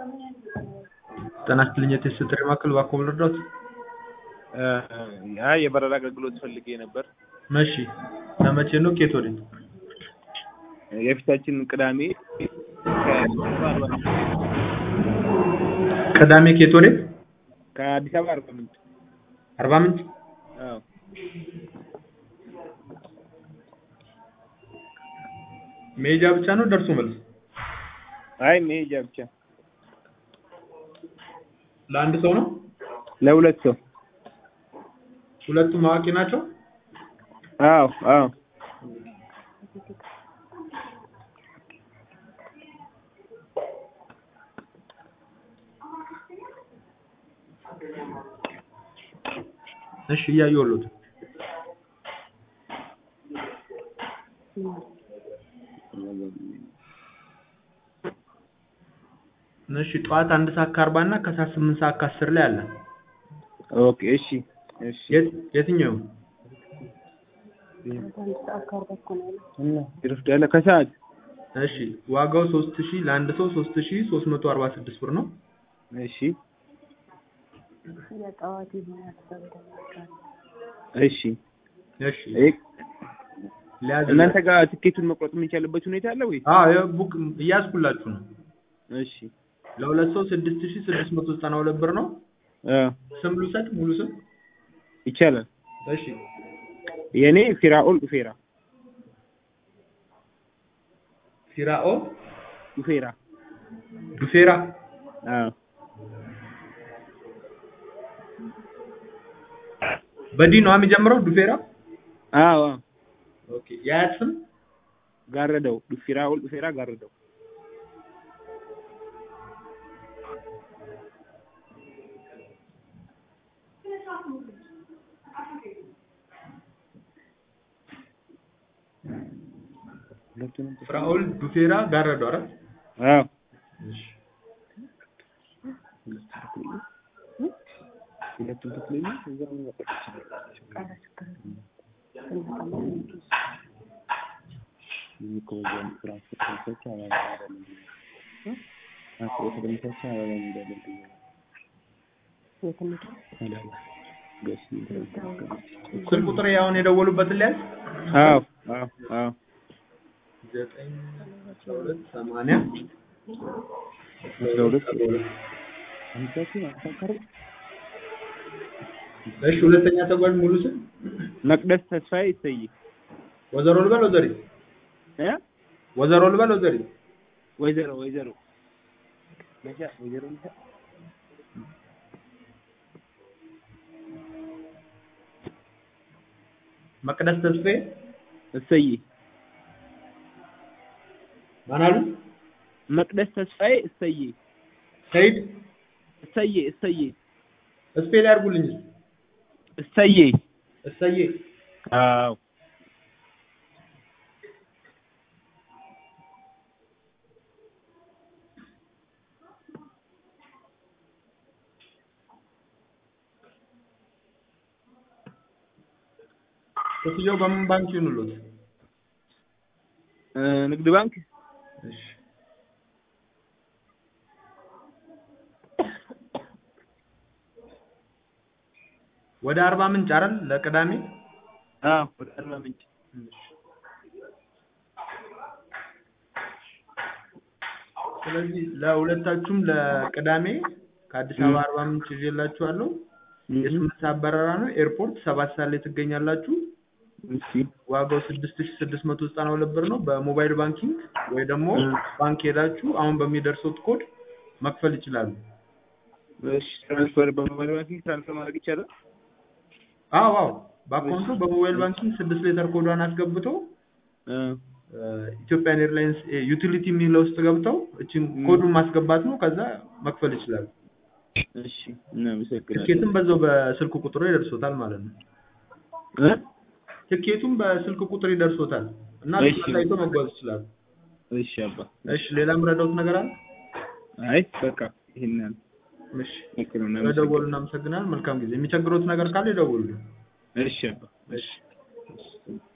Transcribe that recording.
ጤና ይስጥልኝ የቴስት ጥሪ ማዕከል እባክዎ ልርዳዎት? አይ የበረራ አገልግሎት ፈልጌ ነበር። እሺ ለመቼ ነው ከየት ወዴት? የፊታችን ቅዳሜ ቅዳሜ ከየት ወዴት? ከአዲስ አበባ አርባ ምንጭ። አርባ ምንጭ? አዎ መሄጃ ብቻ ነው ደርሶ መልስ? አይ መሄጃ ብቻ። ለአንድ ሰው ነው? ለሁለት ሰው። ሁለቱም አዋቂ ናቸው? አዎ አዎ እሺ እያየሁልዎት። እሺ ጠዋት አንድ ሰዓት ከአርባ እና ከሰዓት ስምንት ሰዓት ከአስር ላይ አለ። ኦኬ እሺ እሺ የት የትኛው? እና ይረፍዳል ከሰዓት እሺ ዋጋው ሶስት ሺህ ለአንድ ሰው ሶስት ሺህ ሶስት መቶ አርባ ስድስት ብር ነው። እሺ የጠዋት ይሆናል ተብሎ እሺ እሺ ይሄ- ሊያዝ እናንተ ጋር ትኬቱን መቁረጥ የሚቻልበት ሁኔታ አለ ወይ? አዎ የቡክ እያዝኩላችሁ ነው። እሺ ለሁለት ሰው ስድስት ሺህ ስድስት መቶ ዘጠና ሁለት ብር ነው። አ ስም ልውሰድ ሙሉ ስም? ይቻላል። እሺ የኔ ፊራኦል ኡፌራ ፊራኦል ኡፌራ ዱፌራ አዎ በዲ ነው የሚጀምረው ዱፌራ? አዎ አዎ ኦኬ የአያት ስም? ጋረደው ፊራኦል ኡፌራ ጋረደው ፍራኦል ዱፌራ ጋረዶ አይደል? አዎ እሺ ሁለቱም ትክክለኛ እዛው መጠቅ ይችላል። የሚኮዘን ትራንስፖርት አላለም ትራንስፖርት ለምሳሌ አላለም እንዳለም አላለም ገስ ስልክ ቁጥር አሁን የደወሉበትን ሊያዝ? አዎ አዎ አዎ ዘጠኝ አስራ ሁለት ሰማንያ አስራ ሁለት አምሳችን አሳካሪ እሺ ሁለተኛ ተጓዥ ሙሉ ስም? መቅደስ ተስፋዬ ይሰይ ወይዘሮ ልበል ወይዘሪ? እ ወይዘሮ ልበል ወይዘሪ? ወይዘሮ ወይዘሮ መቻ ወይዘሮ መቻ መቅደስ ተስፋዬ እሰይ ማን አሉ? መቅደስ ተስፋዬ እሰይ ሰይድ እሰይ እሰይ ስፔል ያድርጉልኝ። እሰይ እሰዬ አዎ ክፍያው በምን ባንክ ይሁንልዎት? እ ንግድ ባንክ እሺ ወደ አርባ ምንጭ አይደል ለቅዳሜ? አዎ ወደ አርባ ምንጭ ስለዚህ ለሁለታችሁም ለቅዳሜ ከአዲስ አበባ አርባ ምንጭ ይዤላችኋለሁ። የስምንት ሰዓት በረራ ነው። ኤርፖርት ሰባት ሰዓት ላይ ትገኛላችሁ። እሺ ዋጋው ስድስት ሺህ ስድስት መቶ ዘጠና ሁለት ብር ነው። በሞባይል ባንኪንግ ወይ ደግሞ ባንክ ሄዳችሁ አሁን በሚደርሱት ኮድ መክፈል ይችላሉ። እሺ ትራንስፈር በሞባይል ባንኪንግ ትራንስፈር ማድረግ ይቻላል? አዎ አዎ በአካውንቱ በሞባይል ባንኪንግ ስድስት ሌተር ኮዷን አስገብተው እ ኢትዮጵያን ኤርላይንስ ዩቲሊቲ የሚለው ውስጥ ገብተው እችን ኮዱን ማስገባት ነው። ከዛ መክፈል ይችላሉ። እሺ እናመሰግናለን። ትኬትም በዛው በስልክ ቁጥሩ ይደርሶታል ማለት ነው። እ ትኬቱም በስልክ ቁጥር ይደርሶታል እና እሺ። ታይቶ መጓዝ ይችላሉ። እሺ አባ እሺ ሌላ የምረዳውት ነገር አለ? አይ በቃ ይሄን ያህል እሺ በቃ ነው። ስለደወሉ እናመሰግናለን። መልካም ጊዜ። የሚቸግሮት ነገር ካለ ይደውሉልን። እሺ አባ እሺ